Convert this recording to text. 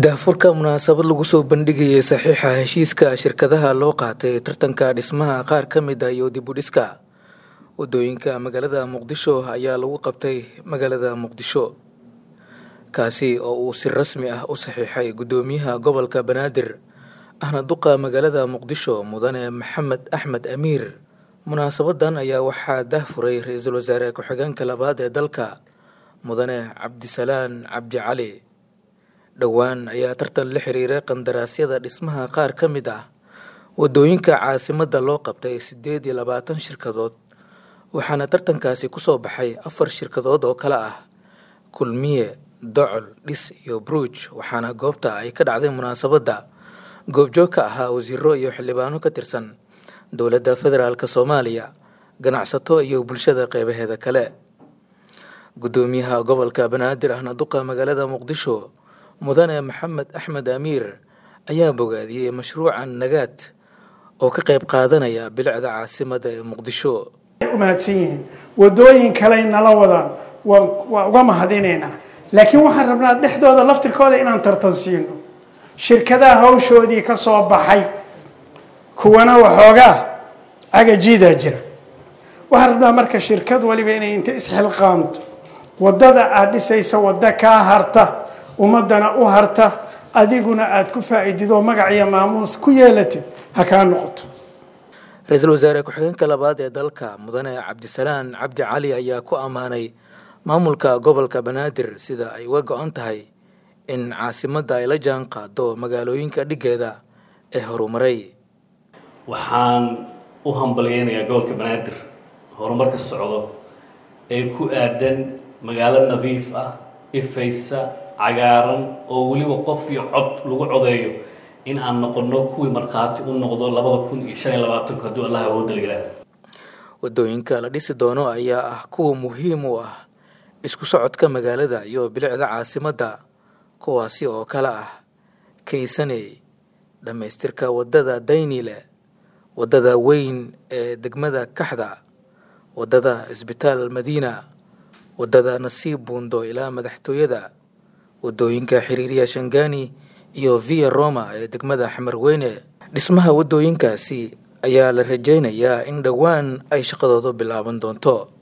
daafurka munaasabad lagu soo bandhigayay saxiixa heshiiska shirkadaha loo qaatay tartanka dhismaha qaar ka mid ah iyo dib u dhiska wadooyinka magaalada muqdisho ayaa lagu qabtay magaalada muqdisho kaasi oo uu si rasmi ah u saxiixay guddoomiyaha gobolka banaadir ahna duqa magaalada muqdisho mudane maxamed axmed amiir munaasabadan ayaa waxaa daahfuray ra-iisul wasaare ku-xigeenka labaad ee dalka mudane cabdisalaan cabdi cali dhowaan ayaa tartan la xiriiray qandaraasyada dhismaha qaar ka mid ah wadooyinka caasimadda loo qabtay siddeed iyo labaatan shirkadood waxaana tartankaasi kusoo baxay afar shirkadood oo kale ah kulmiye docol dhis iyo bruj waxaana goobta ay ka dhacday munaasabadda goobjoog ka ahaa wasiiro iyo xildhibaano ka tirsan dowladda federaalk soomaaliya ganacsato iyo bulshada qeybaheeda kale guddoomiyaha gobolka banaadir ahna duqa magaalada muqdisho mudane maxamed axmed amiir ayaa bogaadiyey mashruucan nagaad oo ka qayb qaadanaya bilicda caasimada ee muqdisho u mahadsan yihiin wadooyin kaley nala wadaan waa uga mahadinaynaa laakiin waxaan rabnaa dhexdooda laftirkooda inaan tartan siino shirkadaha hawshoodii ka soo baxay kuwana waxoogaa cagajiidaa jira waxaan rabnaa marka shirkad waliba inay inta isxilqaamto wadada aada dhisaysa waddo kaa harta ummadana u harta adiguna aada ku faa-idid oo magac iyo maamuus ku yeelatid ha kaa noqoto ra-iisul wasaare ku-xigeenka labaad ee dalka mudane cabdisalaan cabdi cali ayaa ku ammaanay maamulka gobolka banaadir sida ay uga go-an tahay in caasimadda ay la jaan qaado magaalooyinka dhiggeeda ee horumaray waxaan u hambalyeynayaa gobolka banaadir horumarka socdo ee ku aadan magaalo nadiif ah ifaysa cagaaran oo weliba qof iyo cod lagu codeeyo in aan noqono kuwii markhaati u noqdo labada kun iyo shan iyo labaatanku hadduu allah awoodda la yidhaahdo wadooyinka la dhisi doono ayaa ah kuwa muhiim u ah isku socodka magaalada iyo bilicda caasimadda kuwaasi oo kale ah kaysaney dhammaystirka waddada daynile waddada weyn ee degmada kaxda waddada isbitaal madiina waddada nasiib buundo ilaa madaxtooyada wadooyinka xiriiriya shangani iyo via roma ee degmada xamarweyne dhismaha waddooyinkaasi ayaa la rajaynayaa in dhowaan ay shaqadoodu bilaaban doonto